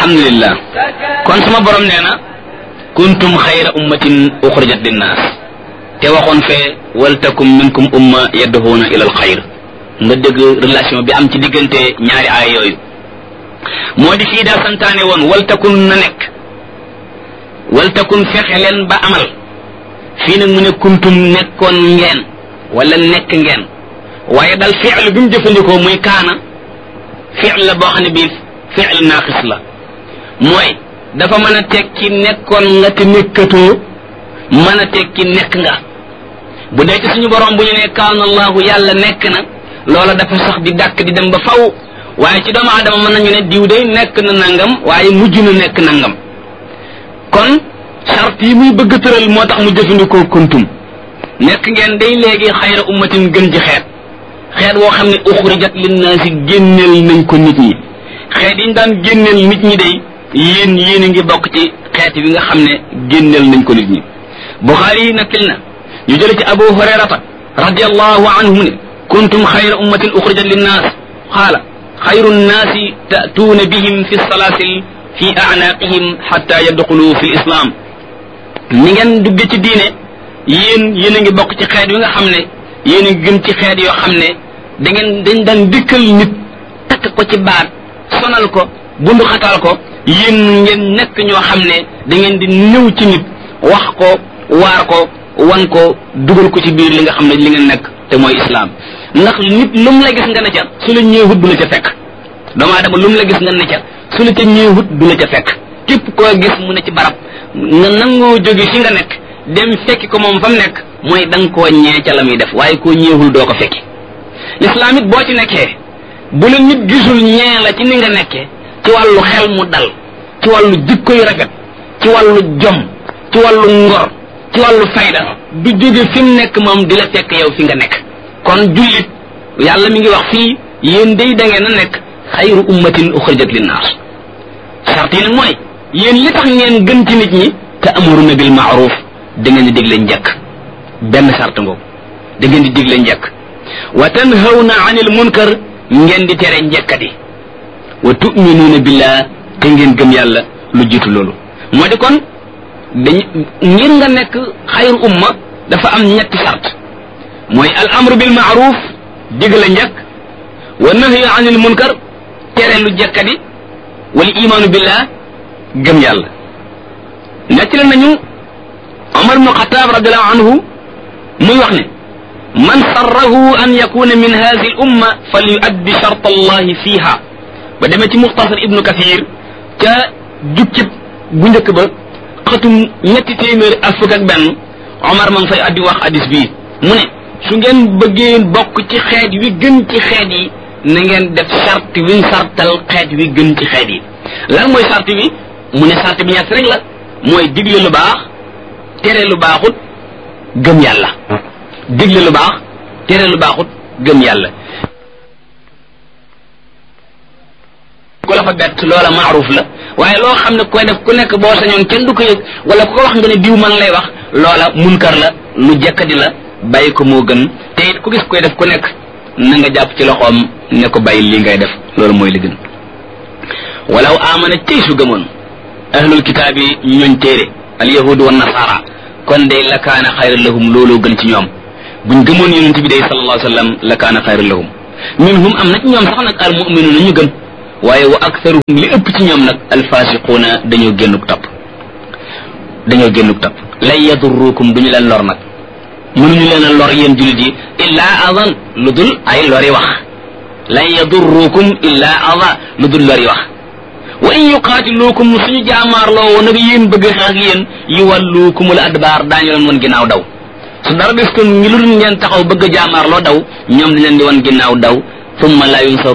alhamdulillah kon sama borom nee na kuntum xayra ummatin uxrijat linnaas te waxoon fee waltakum minkum umma yadduhuuna ila al xayr nga dégg relation bi am ci diggante ñaari aay yooyu moo di fii daa santaane woon waltakun na nekk waltakun fexe leen ba amal fii nag mu ne kuntum nekkoon ngeen wala nekk ngeen waaye dal fi'l bi mu jëfandikoo muy kaana fi'l la boo xam ne bii fi'l naaqis la mooy dafa mën a tekki nekkoon nga te nekkatoo mën a tekki nekk nga bu dee ci suñu borom bu ñu ne kaana allahu yàlla nekk na loola dafa sax di dàkk di dem ba faw waaye ci doomu aadama mën nañu ne diw day nekk na nangam waaye mujj na nekk nangam kon charte yi muy bëgg tëral moo tax mu jëfandikoo kuntum nekk ngeen day léegi xayra ummatin gën ci xeet xeet woo xam ne uxrijat linnaasi génneel nañ ko nit ñi xeet yi ñu daan génneel nit ñi day yéen yéen a ngi bokk ci xeet bi nga xam ne génneel nañ ko nit ñi buxaari yi nakkil na ñu jële ci abu hurayrata radiallahu anhu mu ne kuntum xayra ummatin uxrijat linnaas qaala xayru nnaasi tatuuna bihim fi salaasil fi anaaqihim xatta yadxulu fi lislaam ni ngeen dugge ci diine yéen yéen a ngi bokk ci xeet wi nga xam ne yéen a ngi gën ci xeet yoo xam ne da ngeen dañ daan dikkal nit takk ko ci baat sonal ko bundu xatal ko yéen ngeen nekk ñoo xam ne da ngeen di ñëw ci nit wax ko waar ko wan ko dugal ko ci biir li nga xam ne li ngeen nekk te mooy islaam ndax nit lu mu la gis nga ne ca su la ñëwut du la ca fekk doomu aadama lu mu la gis nga ne ca su la ca ñëwut du la ca fekk képp koo gis mu ne ci barab nga nangoo jóge fi nga nekk dem fekki ko moom fa mu nekk mooy da nga koo ñee ca la muy def waaye koo ñeewul doo ko fekki lislaam it boo ci nekkee bu la nit gisul ñee la ci ni nga nekkee ci wàllu xel mu dal ci wàllu jikko yu rafet ci wàllu jom ci wàllu ngor ci wàllu fayda du jóge fi mu nekk moom di la fekk yow fi nga nekk kon jullit yàlla mi ngi wax fii yéen day da ngeen a nekk xayru ummatin uxrijat linnaas sart yi nag mooy yéen li tax ngeen gën ci nit ñi te amuruna bil maaruf da ngeen di digle njëkk benn sart ngoogu da ngeen di digle njëkk wa tanhawna anil munkar ngeen di tere njëkkati wa tuminuuna billah te ngeen gëm yàlla lu jiitu loolu moo di kon dañ ngir nga nekk xayru umma dafa am ñetti sart mooy al amru bil maaruf digle njëkk wa nahyu anil munkar tere lu jekkadi wal imaanu billah gëm yàlla nettali nañu Omar ibnu Xataab radiallahu anhu muy wax ne man sarrahu an yakuna min hadihi al umma fal yuaddi shart allahi fiha ba demee ci muxtasar ibnu kathir ca jukkib bu njëkk ba xatum ñetti téeméeri ak fukk ak benn Omar ma ngi fay addi wax hadis bii mu ne su ngeen bëggee bokk ci xeet wi gën ci xeet yi na ngeen def sart wiñ sartal xeet wi gën ci xeet yi lan mooy sart wi mu ne sart bi ñett rek la mooy digle lu baax tere lu baaxut gëm yàlla digle lu baax tere lu baaxut gëm yàlla ku la fa bett loola maaruf la waaye loo xam ne koy def ku nekk boo sañoon kenn du ko yëg wala ku ko wax nga ne diw man lay wax loola munkar la lu jekkadi la bàyyi ko moo gën te it ku gis koy def ku nekk na nga jàpp ci loxoom ne ko bàyyi lii ngay def loolu mooy li gën walaw amana tey su gëmoon ahlul kitaab yi ñooñ téere al yahudu wa nasara kon day la kaana xayran lahum looloo gën ci ñoom buñ gëmoon yonent bi day sallallahu alayhi wa sallam la kaana xayran lahum minhum am na ci ñoom sax nag al muminuuna ñu gëm waaye wa aktharuhum li ëpp ci ñoom nag alfasiquuna dañoo génnuk topp dañoo génnuk topp lan yadurrukum duñu leen lor nag mënuñu leen a lor yéen jullit yi illaa adan lu dul ay lori wax lan yadurrukum illaa ada lu dul lori wax wa in yuqaatiluukum suñu jaamaarloo woon nag yéen bëgg xeex ak yéen yuwalluukumul adbaar daañu leen woon ginnaaw daw su dara des kon ngi lu dul ngeen taxaw bëgg a jaamaarloo daw ñoom dañ leen di woon ginnaaw daw thumma la yunsaru